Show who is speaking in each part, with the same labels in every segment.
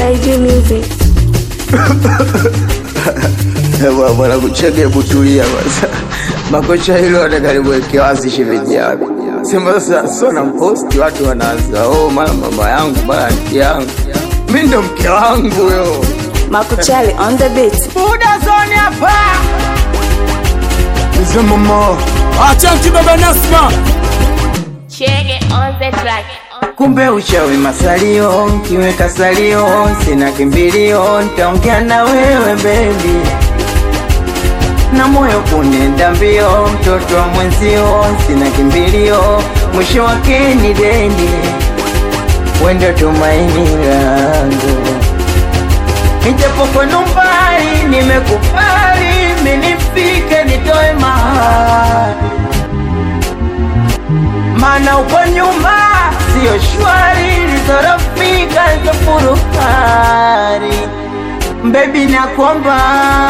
Speaker 1: JJ Music.
Speaker 2: Ewa bwana kucheke butulia kwanza. Makocha hilo atakaliweke wazi shemeji yako. Sema sasa sio na mposti watu wanaanza, oh mara mama yangu mara mke yangu. Mimi ndo mke wangu yo.
Speaker 1: Makuchali on the beat.
Speaker 2: Buda zone hapa.
Speaker 3: Mama, acha kibaba Nasma.
Speaker 4: Chege on the track.
Speaker 2: Kumbe uchawi masalio, kiweka salio, sina kimbilio, nitaongea na wewe baby. Na moyo kunenda mbio, mtoto wa mwenzio, sina kimbilio, mwisho wake ni deni, wendo tumaini langu. Nijapo kwenu mbali, nimekubali, minifike nitoe mahali maana uko nyuma sio shwari, lizorofika lizofuruhari Baby nakuomba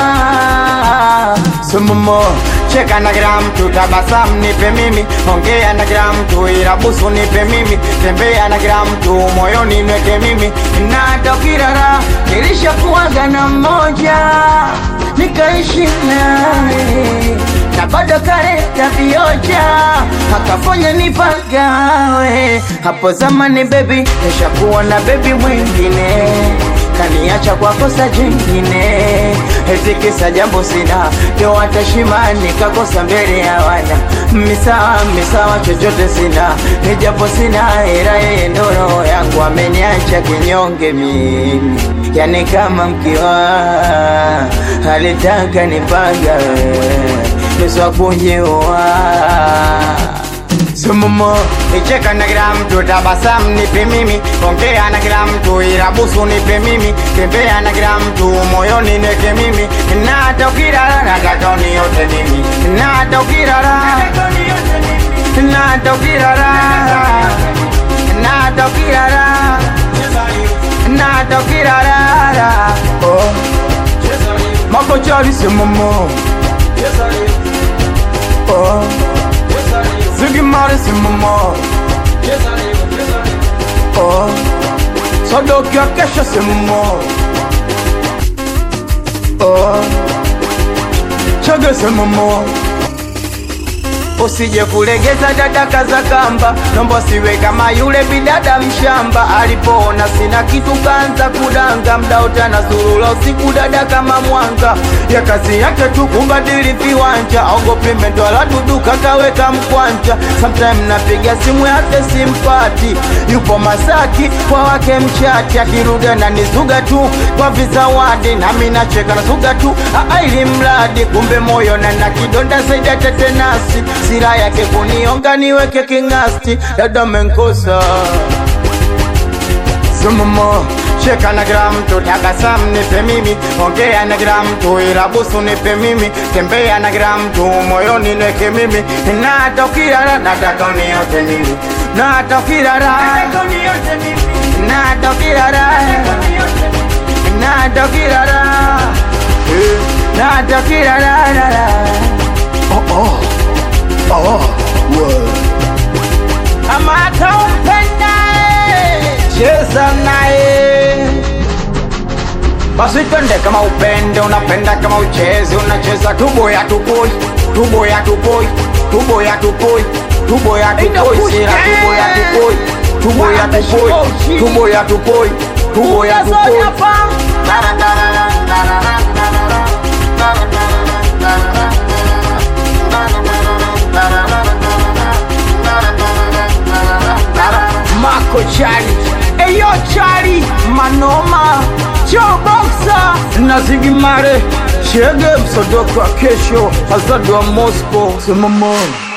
Speaker 2: Sumumo cheka na kila mtu, tabasamu nipe mimi, ongea na kila mtu, ila busu nipe mimi, tembea na kila mtu, moyoni nweke mimi, na hata ukirara nilishakuwaga na mmoja nikaishi naye na bado kaleta vioja akafanya nipagawe hapo zamani bebi, nishakuwa na bebi mwingine kaniacha kwa kosa jingine, eti kisa jambo sina ndio watashima nikakosa mbele ya wana misawa misawa, chochote sina ni jambo sina, ila yeye ndo roho yangu ameniacha kinyonge mimi, yani kama mkiwa alitaka nipanga nusu kunjiua Sumumo nicheka na kila mtu, tabasamu nipe mimi, ongea na kila mtu, ila busu nipe mimi, tembea na kila mtu, moyoni neke mimi, na hata ukilala nataka uniote mimi, na hata ukilala na hata ukilala na hata ukilala na hata ukilala oh makochari sumumo oh Ziggy Marley Simamo Oh Sadoki Akesha Simamo Oh Chage Simamo Usije kulegeza dada kaza kamba, nomba siwe kama yule bidada mshamba. Alipoona sina kitu kaanza kudanga, mda utana surula usiku dada kama mwanga. Ya kazi yake tu kubadili viwanja, ogopi mendwala dudu kakaweka mkwanja. Sometime napiga simu yake simpati, yupo Masaki kwa wake mchati, akiruga na nizuga tu kwa vizawadi, nami nacheka na zuga tu aa, ili mradi kumbe moyo na na kidonda zaidi ya tetenasi sira yake kunionga niweke kingasti, dada menkosa Sumumo cheka na kila mtu, tabasamu nipe mimi, ongea na kila mtu, ila busu nipe mimi, tembea na kila mtu, moyoni neke mimi, na hata ukilala nataka uniote mimi, na hata ukilala na hata ukilala na hata ukilala Eh, na hata ukilala ama hata umpendaye cheza naye basi twende kama upende unapenda kama uchezi unacheza tubo ya tupoi tubo ya tupoi tubo ya tupoi tubo ya tupoi sira tubo ya tupoi tubo ya tupoi tubo ya tupoi tubo ya tupoi Mako Chari Eyo Chari Manoma Joe Boxer na Ziggy Marley Chege msodoko wa kesho Azadu wa Moscow Simamo